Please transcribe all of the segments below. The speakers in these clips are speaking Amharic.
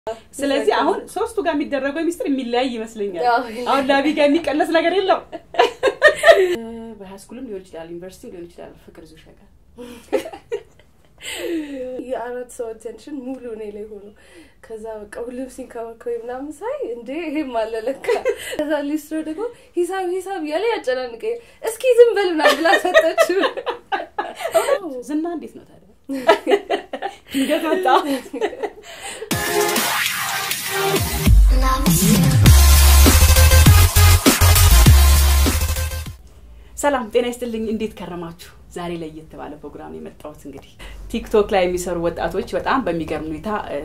ስለዚህ አሁን ሶስቱ ጋር የሚደረገው ሚስጥር የሚለያይ ይመስለኛል። አዎ። አሁን ላቢ ጋር የሚቀለስ ነገር የለው። በሃይስኩልም ሊሆን ይችላል፣ ዩኒቨርሲቲ ሊሆን ይችላል። ፍቅር ዙ ሸጋ የአራት ሰው አቴንሽን ሙሉ እኔ ላይ ሆኖ ከዛ በቃ ሁሉም ሲንከባከብ ምናምን ሳይ እንዴ ይሄም አለ ለካ። ከዛ ሊስትሮ ደግሞ ሂሳብ ሂሳብ እያለ ያጨናንቀኝ እስኪ ዝም በል ምናምን ብላ ሰጠችው። ዝና እንዴት ነው ታዲያ? ድንገት መጣ። ሰላም ጤና ይስጥልኝ። እንዴት ከረማችሁ? ዛሬ ለየት ባለ ፕሮግራም የመጣሁት እንግዲህ ቲክቶክ ላይ የሚሰሩ ወጣቶች በጣም በሚገርም ሁኔታ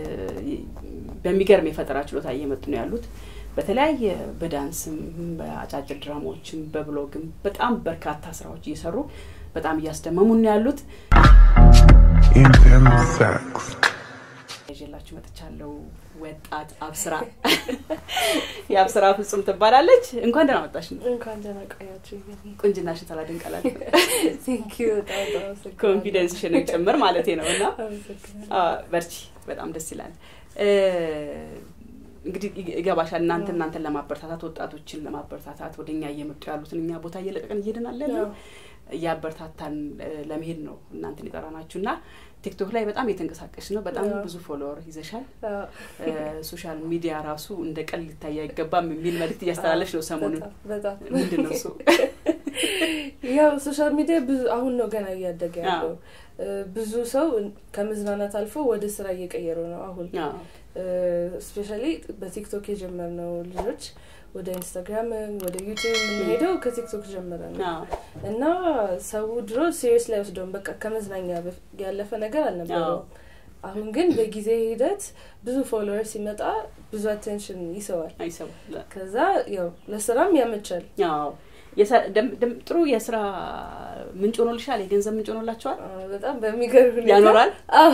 በሚገርም የፈጠራ ችሎታ እየመጡ ነው ያሉት። በተለያየ በዳንስም፣ በአጫጭር ድራማዎችም፣ በብሎግም በጣም በርካታ ስራዎች እየሰሩ በጣም እያስደመሙ ነው ያሉት። Intense sex. ይዤላችሁ መጥቻለሁ። ወጣት አብስራ የአብስራ ፍጹም ትባላለች። እንኳን ደህና መጣሽ። እንኳን ደህና ቆያችሁ። ቁንጅናሽን ሳላደንቀላል ቴንኪዩ በጣም በጣም አመሰግናለሁ። ኮንፊደንስሽን ጭምር ማለት ነው እና አመሰግናለሁ። አ፣ በርቺ። በጣም ደስ ይላል። እ፣ እንግዲህ ይገባሻል። እናንተ እናንተን ለማበረታታት ወጣቶችን ለማበረታታት ወደ እኛ እየመጡ ያሉትን እኛ ቦታ እየለቀቅን እየሄድን አለ ያው እያበረታታን እ፣ ለመሄድ ነው እናንተን የጠራናችሁ እና ቲክቶክ ላይ በጣም የተንቀሳቀሽ ነው። በጣም ያው። ብዙ ፎሎወር ይዘሻል። አዎ፣ እ፣ ሶሻል ሚዲያ ራሱ እንደ ቀል ሊታይ አይገባም የሚል መልእክት እያስተላለች ነው ሰሞኑን። በጣም በጣም ምንድን ነው እሱ? ያው ሶሻል ሚዲያ ብዙ አሁን ነው ገና እያደገ ያለው። እ፣ ብዙ ሰው ከመዝናናት አልፎ ወደ ስራ እየቀየረው ነው አሁን አዎ፣ ስፔሻሊ በቲክቶክ የጀመርነው ልጆች ወደ ኢንስታግራም ወደ ዩቲዩብ የምንሄደው ከቲክቶክ ጀመረ ነው አዎ፣ እና ሰው ድሮ ሲሪየስ ላይ ወስደውም በቃ ከመዝናኛ በፍ- ያለፈ ነገር አልነበረውም። አሁን ግን በጊዜ ሂደት ብዙ ፎሎወር ሲመጣ ብዙ አቴንሽን ይሰዋል። አይሰማም። ከዛ ያው ለስራም ያመቻል። አዎ የሰ- ደም- ደም- ጥሩ የስራ ምንጭ ሆኖልሻል። የገንዘብ ምንጭ ሆኖላቸዋል። አዎ፣ በጣም በሚገርም ሁኔታ ያኖራል? አዎ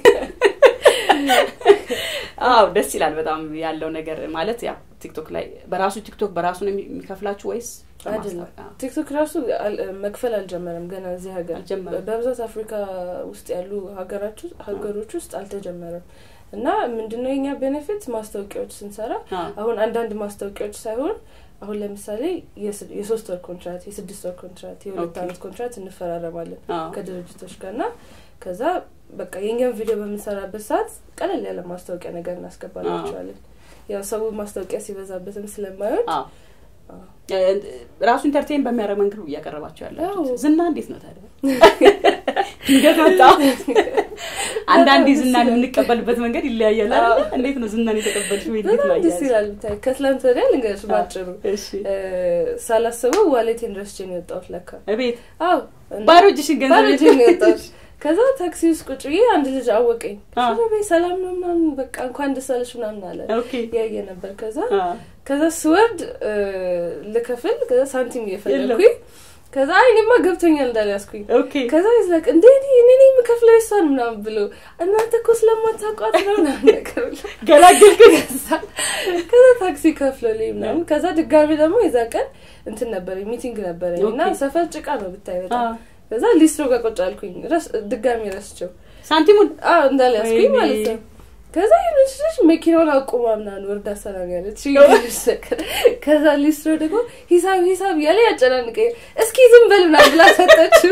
አዎ ደስ ይላል በጣም ያለው ነገር ማለት ያው ቲክቶክ ላይ በራሱ ቲክቶክ በራሱ ነው የሚ- የሚከፍላችሁ ወይስ አይደለም በማስታወቂያ? ቲክቶክ ራሱ አል- መክፈል አልጀመረም ገና እዚህ ሀገር አልጀመረም። በብዛት አፍሪካ ውስጥ ያሉ ሀገራች ሀገሮች ውስጥ አልተጀመረም እና ምንድነው የኛ ቤኔፊት ማስታወቂያዎች ስንሰራ አዎ፣ አሁን አንዳንድ ማስታወቂያዎች ሳይሆን አሁን ለምሳሌ የስ- የሶስት ወር ኮንትራት የስድስት ወር ኮንትራት የሁለት ኦኬ። አመት ኮንትራት እንፈራረማለን አዎ፣ ከድርጅቶች ጋር እና ከዛ በቃ የኛን ቪዲዮ በምንሰራበት ሰዓት ቀለል ያለ ማስታወቂያ ነገር እናስገባላቸዋለን ያው ሰው ማስታወቂያ ሲበዛበትም ስለማይወድ አዎ። አዎ። እ፣ ራሱ ኢንተርቴን በሚያደርግ መንገድ ነው እያቀረባቸው ያላችሁት። አዎ። ዝና እንዴት ነው ታዲያ? ድንገት መጣ። አንዳንዴ ዝናን የምንቀበልበት መንገድ ይለያያል አይደለ? አዎ። እንዴት ነው ዝናን የተቀበልሽ ወይ እንዴት ነው በጣም ደስ አያያዝሽ? ይላል ብታይ ከትላንት ወዲያ ልንገርሽ ባጭሩ እሺ እ፣ ሳላስበው ዋሌቴን ረስቼ ነው የወጣሁት ለካ እቤት አዎ እና ባዶ እጅሽን ገንዘብ ባዶ እጄን ነው የወጣሁት ከዛ ታክሲ ውስጥ ቁጭ ብዬ አንድ ልጅ አወቀኝ አ። ሽሮ ቤት ሰላም ነው ምናምን በቃ እንኳን ደስ አለሽ ምናምን አለ ኦኬ ያየ ነበር ከዛ አ፣ ከዛ ስወርድ እ፣ ልከፍል ከዛ ሳንቲም የለም። እየፈለግኩኝ ከዛ አይ እኔማ ገብቶኛል እንዳልያዝኩኝ ኦኬ ከዛ ይዝለቅ እንዴ እኔ እኔ ነኝ የምከፍለው እሷን ምናምን ብሎ እናንተ እኮ ስለማታውቋት ነው ምናምን ነገር ብሎ ገላገልኩኝ። ከዛ ከዛ ታክሲ ከፍሎልኝ ምናምን ከዛ ድጋሚ ደግሞ የዛ ቀን እንትን ነበር ሚቲንግ ነበረኝ እና ኦኬ። ሰፈር ጭቃ ነው ብታይ አ፣ በጣም ከዛ ሊስትሮ ጋር ቁጭ አልኩኝ ረስ- ድጋሚ ረስቸው ሳንቲሙን አዎ እንዳልያዝኩኝ ወይኔ። ማለት ነው ከዛ ይህንች ልጅ መኪናውን አቁማ ምናምን ወርዳ ሰላም ያለች ከዛ ሊስትሮ ደግሞ ሂሳብ ሂሳብ እያለ ያጨናንቀኝ እስኪ ዝም በል ምናምን ብላ ሰጠችው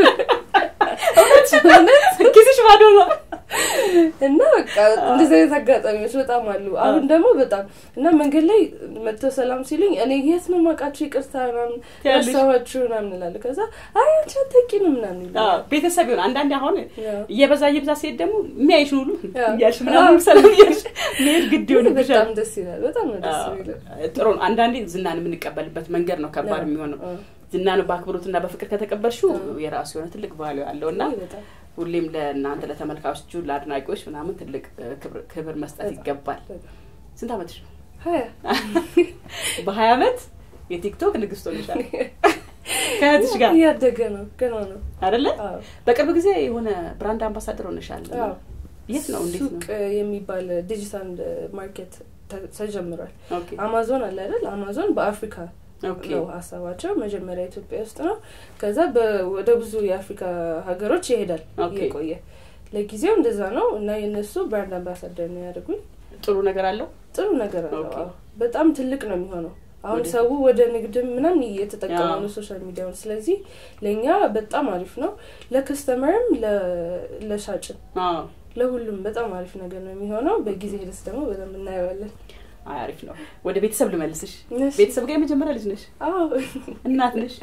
እውነት ኪስሽ ባዶ ነው። እና በቃ እንደዚህ አይነት አጋጣሚዎች በጣም አሉ። አሁን ደግሞ በጣም እና መንገድ ላይ መጥተው ሰላም ሲሉኝ እኔ የት ነው የማውቃችሁ ይቅርታ ምናምን ትያለሽ? ረሳኋችሁ ምናምን እላለሁ። ከዛ አይ አንቺ አታውቂንም ምናምን አዎ፣ ይላል። ቤተሰብ ይሆን አንዳንዴ አሁን ያው እየበዛ እየበዛ ሲሄድ ደግሞ የሚያይሽን ሁሉ አዎ። እያልሽ ምናምን ሰላም እያልሽ መሄድ ግድ ግን ይሆንብሻል። በጣም ደስ ይላል። በጣም ነው ደስ አዎ፣ የሚለው። ጥሩ ነው። አንዳንዴ ዝናን የምንቀበልበት መንገድ ነው ከባድ አዎ፣ የሚሆነው። አዎ። ዝናን በአክብሮትና በፍቅር ከተቀበልሽው አዎ። የራሱ የሆነ ትልቅ ቫሊዩ አለው እና ውይ፣ በጣም ሁሌም ለእናንተ ለተመልካቾቹ ለአድናቂዎች ምናምን ትልቅ እ፣ ክብር- ክብር መስጠት በጣም፣ ይገባል። በጣም። ስንት ዓመትሽ ነው? ሀያ በሀያ ዓመት የቲክቶክ ንግስት ሆነሻል ከእህትሽ ጋር እያደገ ነው ገና ነው። አይደለ? አዎ። በቅርብ ጊዜ የሆነ ብራንድ አምባሳደር ሆነሻል። አዎ። የት ነው? እንዴት ሱቅ ነው? የሚባል ዲጂታል ማርኬት ተ- ተጀምሯል። ኦኬ አማዞን አለ አይደል? አማዞን በአፍሪካ ኦኬ ነው ሀሳባቸው። መጀመሪያ ኢትዮጵያ ውስጥ ነው። ከዛ በ- ወደ ብዙ የአፍሪካ ሀገሮች ይሄዳል ኦኬ። እየቆየ ለጊዜው እንደዛ ነው እና የእነሱ ብራንድ አምባሳደር ነው ያደርጉኝ። ጥሩ ነገር አለው። ጥሩ ነገር አለው። ኦኬ። አዎ። በጣም ትልቅ ነው የሚሆነው። አሁን ወደ- ሰው ወደ ንግድም ምናምን እየተጠቀመ አዎ። ነው ሶሻል ሚዲያውን። ስለዚህ ለእኛ በጣም አሪፍ ነው፣ ለከስተመርም ለ- ለሻጭም አዎ ለሁሉም በጣም አሪፍ ነገር ነው የሚሆነው። በጊዜ ሂደት ደግሞ በደንብ እናየዋለን። አይ፣ አሪፍ ነው። ወደ ቤተሰብ ልመልስሽ። እሺ። ቤተሰብ ጋር የመጀመሪያ ልጅ ነሽ? አዎ እናት ነሽ?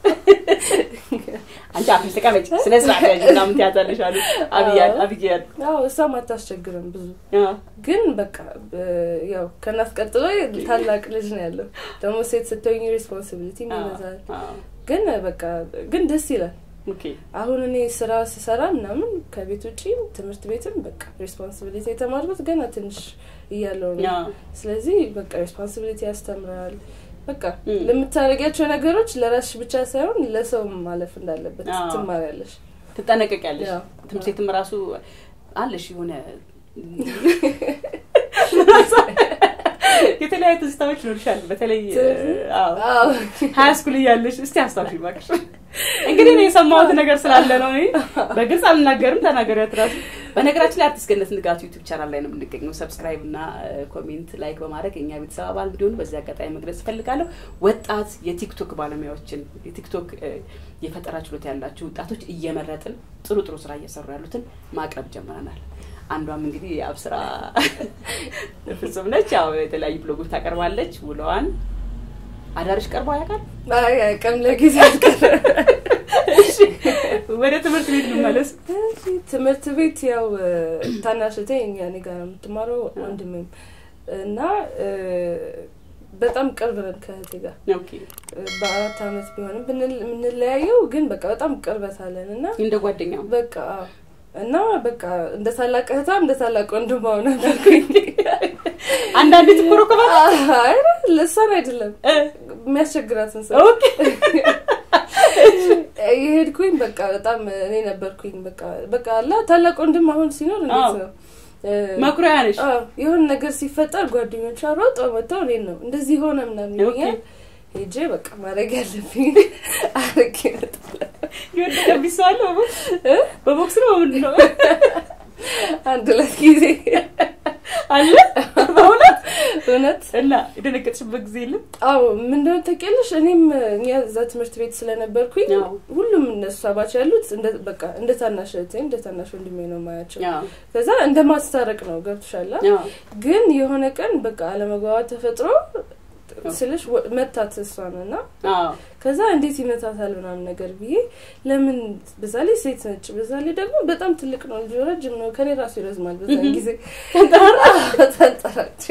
አንቺ አፍሽ ተቀመጭ፣ ስነ ስርዓት ያዥ ምናምን ትያዛለሽ አሉ አብያል አብያል አዎ እሷም አታስቸግርም ብዙ አዎ ግን በቃ በ- ያው ከእናት ቀጥሎ ታላቅ ልጅ ነው ያለው። ደግሞ ሴት ስትሆኝ ሬስፖንሲቢሊቲ ይበዛል። አዎ ግን በቃ ግን ደስ ይላል። ኦኬ አሁን እኔ ስራ ስሰራ ምናምን ከቤት ውጭ ትምህርት ቤትም በቃ ሬስፖንሲቢሊቲ የተማርኩት ገና ትንሽ እያለው ነው። አዎ ስለዚህ በቃ ሬስፖንሲቢሊቲ ያስተምራል። በቃ እም። ለምታደርጊያቸው ነገሮች ለራስሽ ብቻ ሳይሆን ለሰውም ማለፍ እንዳለበት አዎ። ትማሪያለሽ። ትጠነቀቂያለሽ። ያው፣ ትምህርት ቤትም ራሱ አለሽ የሆነ የተለያዩ ትዝታዎች ይኖርሻል። በተለይ አዎ አዎ ሀያ ስኩል እያለሽ እስቲ አስታውሽ እባክሽ። እንግዲህ እኔ የሰማሁት ነገር ስላለ ነው። እኔ በግልጽ አልናገርም፣ ተናገሪያት እራሱ። በነገራችን ላይ አርቲስት ገነት ንጋቱ ዩቱብ ቻናል ላይ ነው የምንገኘው። ሰብስክራይብ እና ኮሜንት ላይክ በማድረግ የኛ ቤተሰብ አባል እንዲሆኑ በዚህ አጋጣሚ መግለጽ እፈልጋለሁ። ወጣት የቲክቶክ ባለሙያዎችን የቲክቶክ እ፣ የፈጠራ ችሎታ ያላቸው ወጣቶች እየመረጥን ጥሩ ጥሩ ስራ እየሰሩ ያሉትን ማቅረብ ጀምረናል። አንዷም እንግዲህ የአብስራ ፍጹም ነች። ያው የተለያዩ ብሎጎች ታቀርባለች። ውለዋን አዳርሽ ቀርበው ያውቃል? አይ አቅም ለጊዜ አልቀረም። እሺ፣ ወደ ትምህርት ቤት ልመለስ። እሺ፣ ትምህርት ቤት ያው ታናሽ እህቴ እኛ እኔ ጋር ነው የምትማረው ወንድሜም እና እ፣ በጣም ቅርብ ነን ከእህቴ ጋር ኦኬ፣ በአራት አመት ቢሆንም ብንል- የምንለያየው ግን በቃ በጣም ቅርበት አለን እና እንደ ጓደኛ በቃ አዎ። እና በቃ እንደ ታላቅ እህቷ እንደ ታላቅ ወንድሟ ነበርኩኝ። አንዳንዴ ትኮረኮባል። አይ ለእሷን አይደለም የሚያስቸግራትን ሰው ኦኬ፣ የሄድኩኝ በቃ በጣም እኔ ነበርኩኝ። በቃ በቃ አላ ታላቅ ወንድም አሁን ሲኖር እንዴት አዎ። ነው እ፣ መኩሪያ ነሽ። አዎ የሆነ ነገር ሲፈጠር ጓደኞቿ ሮጠው መጥተው እኔን ነው እንደዚህ ሆነ ምናምን ኦኬ። ይሉኛል። ሄጄ በቃ ማድረግ ያለብኝ አርጌ እመጣለሁ። የወደቀብሽ ሰው አለ በቦክስ እ? በቦክስ ነው በምንድን ነው አንድ ሁለት ጊዜ አለ በእውነት እውነት እና የደነገጥሽበት ጊዜ የለም? አዎ ምንድነው ታውቂያለሽ፣ እኔም እኛ እዛ ትምህርት ቤት ስለነበርኩኝ አዎ። ሁሉም እነሱ አባች ያሉት እንደ በቃ እንደ ታናሽ እህቴ እንደ ታናሽ ወንድሜ ነው ማያቸው። አዎ፣ ከዛ እንደ ማስታረቅ ነው ገብቶሻል። አዎ። ግን የሆነ ቀን በቃ አለመግባባት ተፈጥሮ ስልሽ ወ- መታት እሷን እና አዎ፣ ከዛ እንዴት ይመታታል ምናምን ነገር ብዬ ለምን በዛ ላይ ሴት ነች፣ በዛ ላይ ደግሞ በጣም ትልቅ ነው ልጅ ረጅም ነው ከኔ ራሱ ይረዝማል። በዛን ጊዜ ተንጠራች።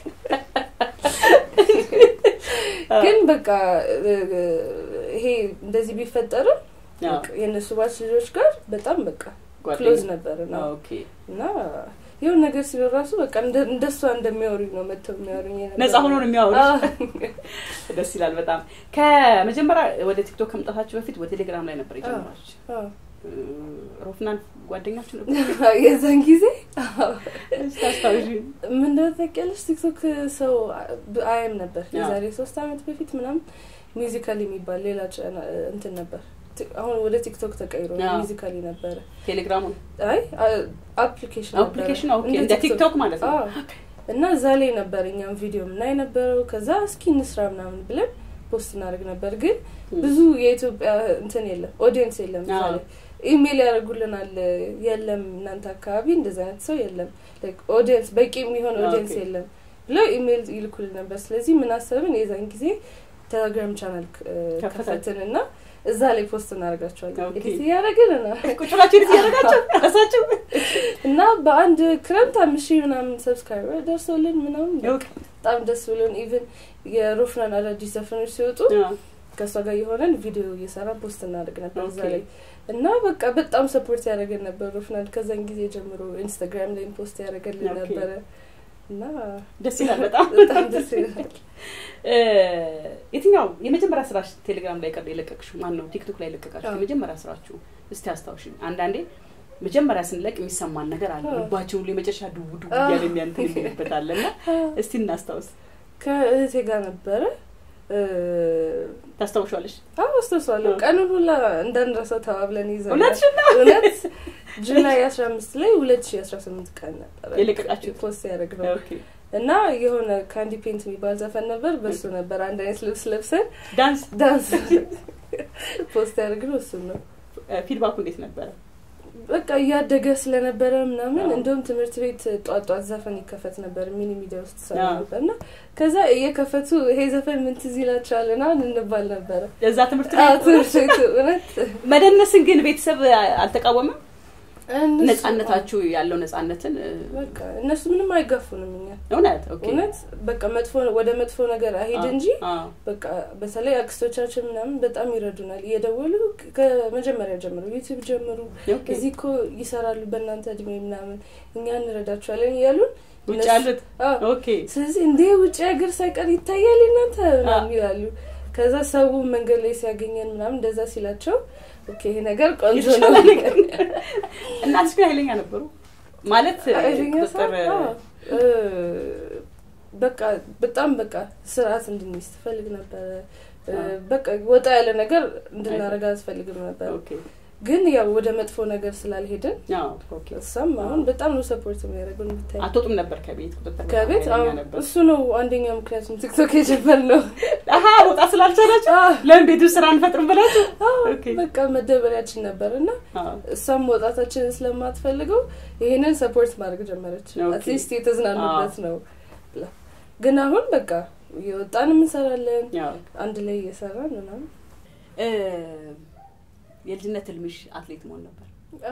ግን በቃ እ- ይሄ እንደዚህ ቢፈጠርም አዎ። በቃ የእነሱ ባች ልጆች ጋር በጣም በቃ ጓደኛ። ክሎዝ ነበር ነው ኦኬ። እና የሆነ ነገር ሲኖር ራሱ በቃ እንደ- እንደሷ እንደሚያወሩኝ ነው መጥተው የሚያወሩኝ የነበረው። ነፃ ሆኖ ነው የሚያወሩሽ? አዎ። ደስ ይላል በጣም። ከመጀመሪያ ወደ ቲክቶክ ከመምጣታችሁ በፊት ወደ ቴሌግራም ላይ ነበር የጀመራች። አዎ። ሮፍናን ጓደኛችሁ ነበር? የዛን ጊዜ አዎ። እስኪ አስታውሺ። ምንድነው ታውቂያለሽ ቲክቶክ ሰው አያም ነበር አዎ። የዛሬ ሶስት አመት በፊት ምናምን ሚውዚካሊ የሚባል ሌላ ቻና- እንትን ነበር ቲ- አሁን ወደ ቲክቶክ ተቀይሮ አዎ። ሚውዚካሊ ነበረ ቴሌግራሙን አይ አፕሊኬሽን አፕሊኬሽን ኦኬ፣ እንደ ቲክቶክ ማለት ነው። እና እዛ ላይ ነበር እኛም ቪዲዮ ምናይ ነበረው ከዛ እስኪ እንስራ ምናምን ብለን ፖስት እናደርግ ነበር ግን ብዙ የኢትዮጵያ እንትን የለም ኦዲየንስ የለም እዛ አዎ። ላይ ኢሜይል ያደርጉልናል የለም እናንተ አካባቢ እንደዚ አይነት ሰው የለም ኦዲየንስ በቂ የሚሆን ኦኬ። ኦዲየንስ የለም ብለው ኢሜይል ይልኩልን ነበር ስለዚህ ምን አሰብን የዛን ጊዜ ቴሌግራም ቻናል ከፈታችሁ። ከፈትን እና እዛ ላይ ፖስት እናደርጋቸዋለን ኦኬ። ኤዲት እያደረግን እና ቁጭ ብላችሁ ኤዲት እያደረጋችሁ ራሳችሁ? እና በአንድ ክረምት አምስት ሺህ ምናምን ሰብስክራይበር ደርሶልን ምናምን ኦኬ። በጣም ደስ ብሎን ኢቭን የሮፍናን አዳዲስ ዘፈኖች ሲወጡ አዎ። ከእሷ ጋር የሆነን ቪዲዮ እየሰራ ፖስት እናደርግ ነበር እዛ ኦኬ። ላይ እና በቃ በጣም ሰፖርት ያደረገን ነበር ሮፍናን ከዛን ጊዜ ጀምሮ ኢንስታግራም ላይ ፖስት ያደረገልን ኦኬ። ነበረ እና ደስ ይላል በጣም በጣም ደስ ይላል እ፣ የትኛው የመጀመሪያ ስራሽ ቴሌግራም ላይ ቀር የለቀቅሽው ማን ነው? ቲክቶክ ላይ የለቀቃችሁ አዎ። የመጀመሪያ ስራችሁ እስቲ አስታውሽኝ። አንዳንዴ መጀመሪያ ስንለቅ የሚሰማን ነገር አለ። አዎ። ልባቸው ሁሉ የመጨረሻ ድው ድው አዎ። እያለ የሚያንትን የሚልበት አለ እና እስቲ እናስታውስ። ከእህቴ ጋር ነበረ እ፣ ታስታውሻለሽ? አዎ አስታውሳለሁ። ቀኑን ሁላ እንዳንረሳው ተባብለን ይዘናል። እውነትሽን ነው? እውነት ጁላይ አስራ አምስት ላይ ሁለት ሺ አስራ ስምንት ቀን ነበረ የለቀቃችሁት? ፖስት ያደረግ ነው ኦኬ። እና የሆነ ካንዲ ፔንት የሚባል ዘፈን ነበር። በሱ ነበር አንድ አይነት ልብስ ለብሰን ዳንስ ዳንስ ፖስት ያደርግ ነው እሱን ነው ፊድባኩ እንዴት ነበረ? በቃ እያደገ ስለነበረ ምናምን አዎ። እንደውም ትምህርት ቤት ጧት ጧት ዘፈን ይከፈት ነበር ሚኒ ሚዲያ ውስጥ ሰራ አዎ። ነበር እና ከዛ እየከፈቱ ይሄ ዘፈን ምን ትዝ ይላቸዋል ና እንባል ነበረ እዛ ትምህርት አዎ፣ ቤት ትምህርት ቤቱ እውነት መደነስን ግን ቤተሰብ አልተቃወመም? እነሱ- ነጻነታችሁ ያለው ነጻነትን እ፣ በቃ እነሱ ምንም አይጋፉንም እኛ እውነት ኦኬ። እውነት በቃ መጥፎ ወደ መጥፎ ነገር አይሄድ አዎ፣ እንጂ አዎ። በቃ በተለይ አክስቶቻችን ምናምን በጣም ይረዱናል። እየደወሉ ከመጀመሪያ ጀምሩ ዩቲዩብ ጀምሩ፣ ኦኬ። እዚህ እኮ ይሰራሉ በእናንተ እድሜ ምናምን እኛ እንረዳቸዋለን እያሉን ውጭ እነሱ- ያሉት አዎ። ኦኬ ስለዚህ እንዴ ውጭ ሀገር ሳይቀር ይታያል እናንተ ምናምን ይላሉ። ከዛ ሰው መንገድ ላይ ሲያገኘን ምናምን እንደዛ ሲላቸው ኦኬ ይሄ ነገር ቆንጆ ነው የተሻለ ነገር እናትሽ ግን ኃይለኛ ነበሩ ማለት ኃይለኛ ሰው? ቁጥር አዎ። እ፣ በቃ በጣም በቃ ስርዓት እንድንይዝ ትፈልግ ነበረ። እ፣ አዎ። በቃ ወጣ ያለ ነገር እንድናረጋ አትፈልግም ነበር። ኦኬ ግን ያው ወደ መጥፎ ነገር ስላልሄድን አዎ ኦኬ እሷም አሁን አዎ። በጣም ነው ሰፖርት የሚያደርጉን ብታይ አትወጡም ነበር ከቤት ቁጥጥር ከቤት ኃይለኛ አዎ፣ ነበር እሱ ነው አንደኛ ምክንያቱም ቲክቶክ የጀመርነው። አሀ መውጣት ስላልቻላችሁ አዎ። ለምን ቤት ውስጥ ስራ አንፈጥርም ብላችሁ ኦኬ በቃ መደበሪያችን ነበር እና አዎ እሷም መውጣታችንን ስለማትፈልገው ይሄንን ሰፖርት ማድረግ ጀመረች። ኦኬ። አትሊስት የተዝናኑበት ነው ብላ ግን አሁን በቃ እየወጣንም እንሰራለን ያው አንድ ላይ እየሰራን ምናምን እ፣ የልጅነት ህልምሽ አትሌት መሆን ነበር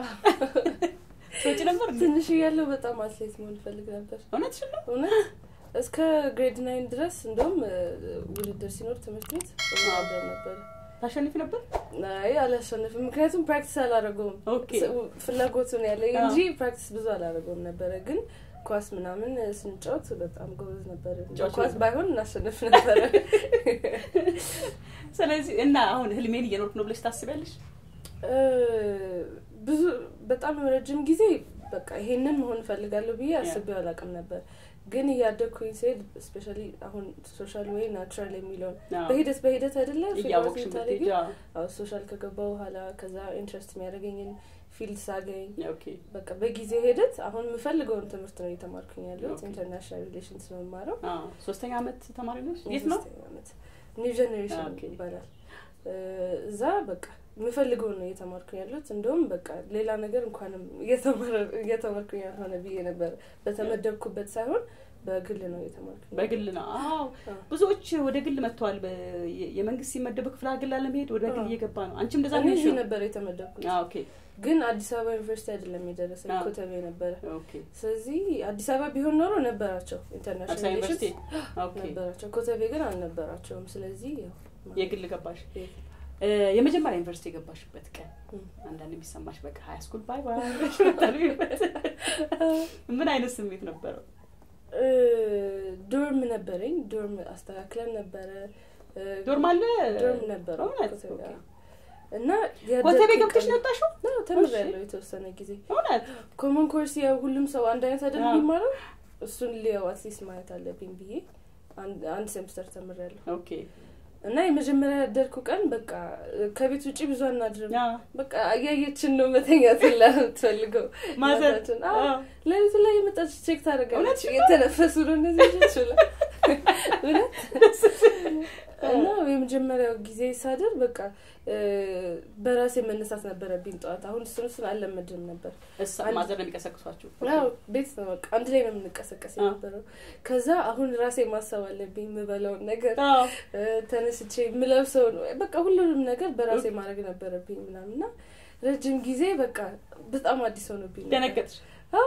ሰጪ ነበር እንዴ? ትንሽ እያለሁ በጣም አትሌት መሆን ፈልግ ነበር። እውነትሽን ነው እውነት እስከ ግሬድ ናይን ድረስ እንደውም እ፣ ውድድር ሲኖር ትምህርት ቤት እወዳደር ነበር። ታሸንፊ ነበር አይ አላሸንፍም፣ ምክንያቱም ፕራክቲስ አላደረገውም። ኦኬ ስ- ፍላጎቱን ያለኝ አዎ። እንጂ ፕራክቲስ ብዙ አላደረገውም ነበረ። ግን ኳስ ምናምን ስንጫወት በጣም ጎበዝ ነበር። ጫወች ኳስ ነበር። ባይሆን እናሸንፍ ነበረ። ስለዚህ እና አሁን ህልሜን እየኖርኩ ነው ብለሽ ታስቢያለሽ እ፣ ብዙ በጣም ረጅም ጊዜ በቃ ይሄንን መሆን እፈልጋለሁ ብዬ አስቤው አላውቅም ነበር። ግን እያደግኩኝ ስሄድ ስፔሻሊ አሁን ሶሻል ወይ ናቹራል የሚለውን አዎ። በሂደት በሂደት አይደለ ፊልም እያወቅሽ የምታደርጊው? ብትሄጂ አዎ። አዎ ሶሻል ከገባ በኋላ ከዛ ኢንትረስት የሚያደርገኝን ፊልድ ሳገኝ ኦኬ በቃ በጊዜ ሂደት አሁን የምፈልገውን ትምህርት ነው እየተማርኩኝ ያለሁት። ኦኬ። ኢንተርናሽናል ሪሌሽንስ ነው የምማረው። አዎ። ሶስተኛ አመት ተማሪ ነሽ የት ነው የሶስተኛ ዓመት ኒው ጀኔሬሽን ኦኬ። ይባላል። እ፣ እዛ በቃ የምፈልገውን ነው እየተማርኩኝ ያለሁት። እንደውም በቃ ሌላ ነገር እንኳንም እየተማረ- እየተማርኩኝ ያልሆነ ብዬ ነበር። በተመደብኩበት ሳይሆን በግል ነው እየተማርኩኝ ያለሁት። በግል ነው አዎ አዎ። ብዙዎች ወደ ግል መጥተዋል በ- የ- የመንግስት ሲመደቡ ክፍለ ሀገር ላለመሄድ ወደ ግል አዎ። እየገባ ነው አንቺም እንደዛ እኔ ነሽ እዚህ ነበር የተመደብኩት፣ አዎ ኦኬ ግን አዲስ አበባ ዩኒቨርሲቲ አይደለም የደረሰኝ አዎ። ኮተቤ ነበረ። ኦኬ ስለዚህ አዲስ አበባ ቢሆን ኖሮ ነበራቸው አዲስ ኢንተርናሽናል አበባ ዩኒቨርሲቲ ሪሌሽንስ ኦኬ ነበራቸው። ኮተቤ ግን አልነበራቸውም። ስለዚህ ያው የግል ገባሽ የግል። እ፣ የመጀመሪያ ዩኒቨርሲቲ የገባሽበት ቀን እም። አንዳንድ የሚሰማሽ በቃ ሀይ ስኩል ባይ ባይ የምታልፊበት ምን አይነት ስሜት ነበረው እ፣ ዶርም ነበረኝ። ዶርም አስተካክለን ነበረ። እ፣ ዶርም አለ ዶርም ነበረው እውነት? ኮተቤ፣ ኦኬ። አዎ። እና ኮተቤ ያደግኩት ገብተሽ ቀን- ነው የወጣሽው አዎ፣ ተምሬያለሁ የተወሰነ ጊዜ። እውነት ኮመን ኮርስ ያው ሁሉም ሰው አንድ አይነት አይደል አዎ። የሚማረው እሱን ሊያው አትሊስት ማየት አለብኝ ብዬ አንድ አንድ ሴምስተር ተምሬያለሁ። ኦኬ እና የመጀመሪያ ያደርኩ ቀን በቃ ከቤት ውጭ ብዙ አናድርም። ያ በቃ አያየችን ነው መተኛት ላ የምትፈልገው ማዘር እናታችን። አዎ፣ አዎ። ሌሊቱ ላይ የመጣች ቼክ ታደርጋለች። እውነትሽን ነው? የተነፈሱ ነው እነዚህ ልጆች ብላ እውነት እና የመጀመሪያው ጊዜ ሳድር በቃ እ፣ በራሴ መነሳት ነበረብኝ ጠዋት። አሁን እሱን እሱን አልለመድም ነበር። እሳ አንድ- ማዘር ነው የሚቀሰቅሷችሁ ያው ቤት ነው በቃ አንድ ላይ ነው የምንቀሰቀስ አዎ። የነበረው። ከዛ አሁን ራሴ ማሰብ አለብኝ የምበላውን ነገር አዎ እ፣ ተነስቼ የምለብሰውን በቃ ሁሉንም ነገር በራሴ ማድረግ ነበረብኝ ምናምን እና ረጅም ጊዜ በቃ በጣም አዲስ ሆኖብኝ ነበር። ደነገጥሽ አዎ።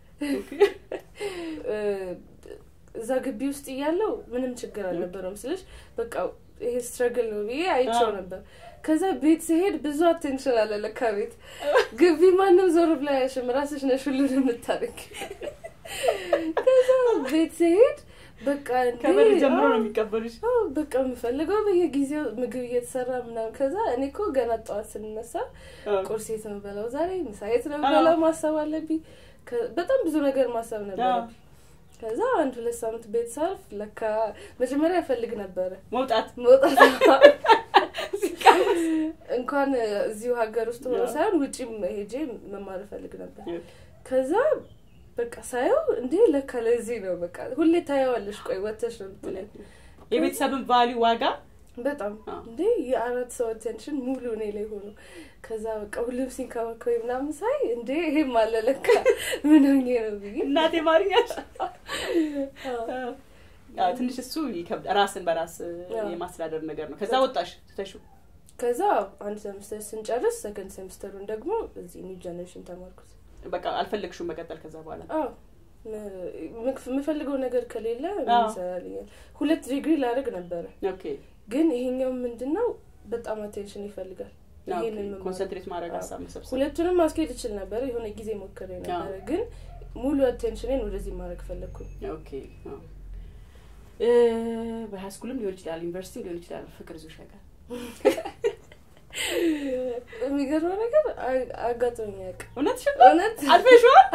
እ፣ እዛ ግቢ ውስጥ እያለው ምንም ችግር አልነበረውም ስልሽ በቃ ይሄ ስትረግል ነው ብዬ አይቼው አዎ። ነበር። ከዛ ቤት ሲሄድ ብዙ አቴንሽን አለ ለካ ቤት ግቢ ማንም ዞር ብላ አያሽም፣ ራስሽ ነሽ ሁሉን የምታደርግ። ከዛ ቤት ሲሄድ በቃ እንዴ፣ ከበር ጀምሮ ነው አዎ፣ የሚቀበሉሽ አዎ፣ በቃ የምፈልገው በየጊዜው ምግብ እየተሰራ ምናምን። ከዛ እኔ እኮ ገና ጠዋት ስንነሳ አዎ። ቁርስ የት ነው በላው፣ ዛሬ ምሳ የት ነው አዎ። በላው ማሰብ አለብኝ። ከ- በጣም ብዙ ነገር ማሰብ ነበረብኝ። ከዛ አንድ ሁለት ሳምንት ቤት ሳልፍ ለካ መጀመሪያ እፈልግ ነበረ መውጣት መውጣት እንኳን እዚሁ ሀገር ውስጥ ሆኖ ሳይሆን ውጭም ሄጄ መማር እፈልግ ነበር። ከዛ በቃ ሳየው እንዴ ለካ ለዚህ ነው በቃ ሁሌ ታየዋለሽ። ቆይ ወተሽ ነው የምትለኝ የቤተሰብን ቫሊዩ ዋጋ በጣም እንዴ የአራት ሰው አቴንሽን ሙሉ እኔ ላይ ሆኖ ከዛ በቃ ሁሉም ሲንከባከበኝ ምናምን ሳይ እንዴ ይሄም አለ ለካ ምን ሆኜ ነው ብዬ እናቴ ማርኛሽ ትንሽ እሱ ይከብድ ራስን በራስ የማስተዳደር ነገር ነው። ከዛ ወጣሽ ትተሹ ከዛ አንድ ሴምስተር ስንጨርስ ሰከንድ ሴምስተሩን ደግሞ እዚህ ኒው ጀኔሬሽን ተማርኩት። በቃ አልፈለግሽም መቀጠል ከዛ በኋላ? አዎ የምፈልገው ነገር ከሌለ ይሰራልኛል። ሁለት ዲግሪ ላደርግ ነበረ፣ ግን ይሄኛው ምንድን ነው በጣም አቴንሽን ይፈልጋል። ኮንሰንትሬት ማድረግ ሀሳብ መሰብሰብ። ሁለቱንም ማስኬድ እችል ነበር፣ የሆነ ጊዜ ሞክሬ ነበረ፣ ግን ሙሉ አቴንሽኔን ወደዚህ ማድረግ ፈለግኩኝ። ኦኬ በሃይስኩልም ሊሆን ይችላል፣ ዩኒቨርሲቲ ሊሆን ይችላል። ፍቅር ይዞሽ ያውቃል? የሚገርመው ነገር አጋጥሞኝ ያውቅ። እውነትሽ እውነት አልፈሽዋል